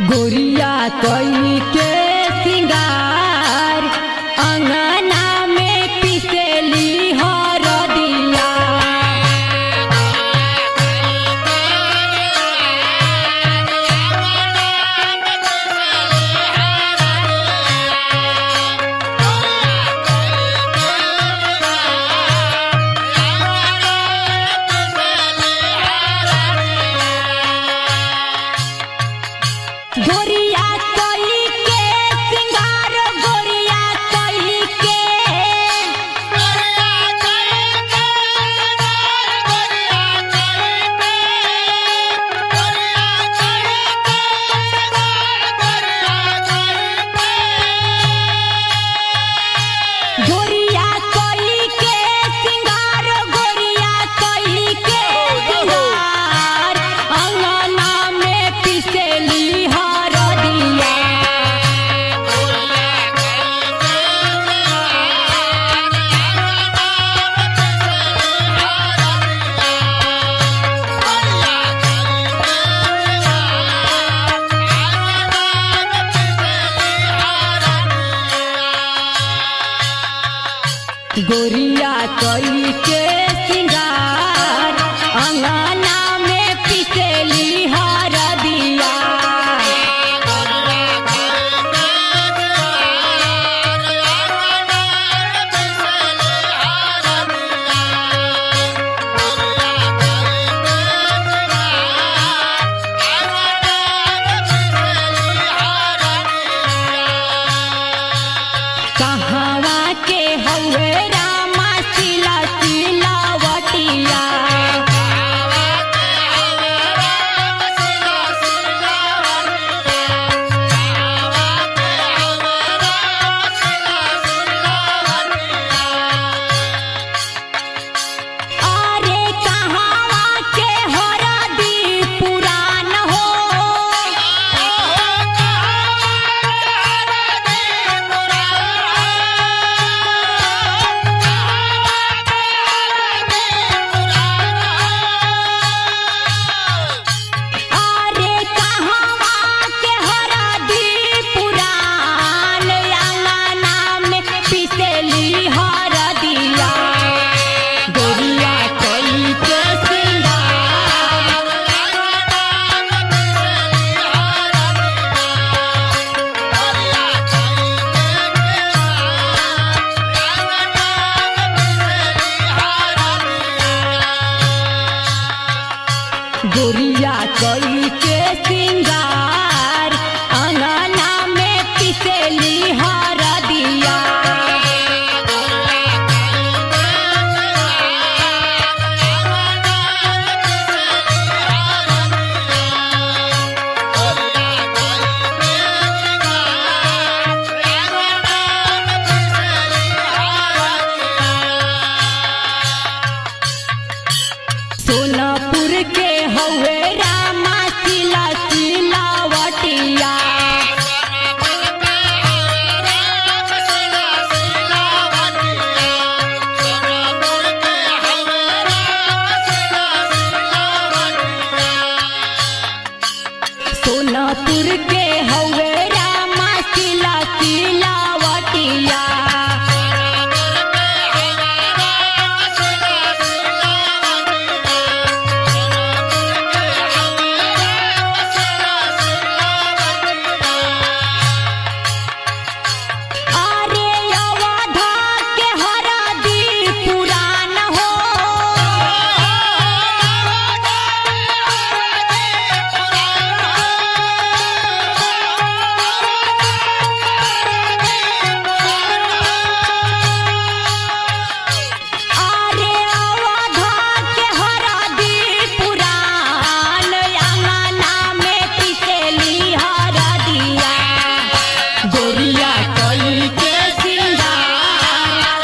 गोरिया कई के सिंगार अंगना में पिसेली हरदिया गोरिया कई के सिंगार गोरिया कई के गोरिया कई के सिंगार गोरिया कई के सिंगार अंगना में पिसेली हरदिया गोरिया कई के सिंगार अंगना में पिसेली हरदिया कहवा के हवे रामा सिला सिलावटिया अरे कहवा के हरदी पुरान हो अरे कहवा के हरदी पुरान अंगना में पिसेली हरदिया गोरिया कई के सिंगार गोरिया कई के सिंगार अंगना में पिसेली हरदिया सोनापुर के हवे रामा सिला सिलावटिया सोनापुर के हवे रामा सिला सिलावटिया अरे अवधा के हरदी पुरान हो अरे अवधा के हरदी पुरान अंगना में पिसेली हरदिया गोरिया कई के सिंगार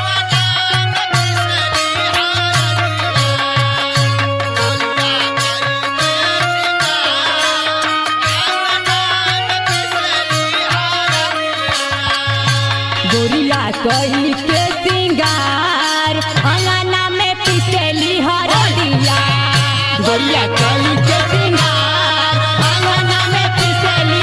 गोरिया कई के सिंगार अंगना में पिसेली हरदिया गोरिया कई के सिंगार अंगना में पिसेली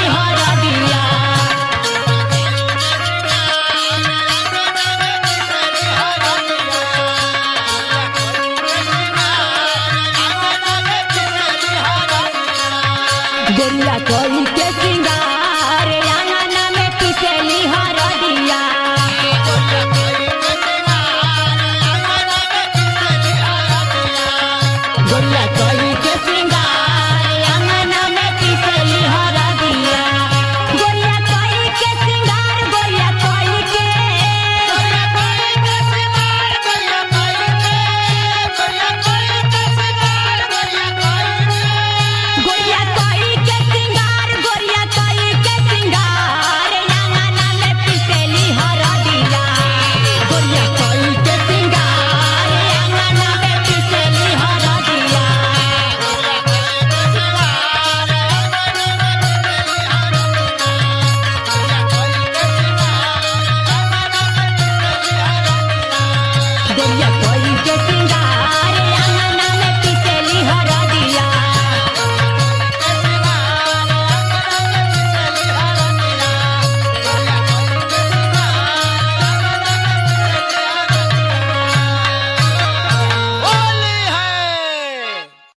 गोरिया कोई के सिंगार अंगना में पिसेली हरदिया गोरिया कोई के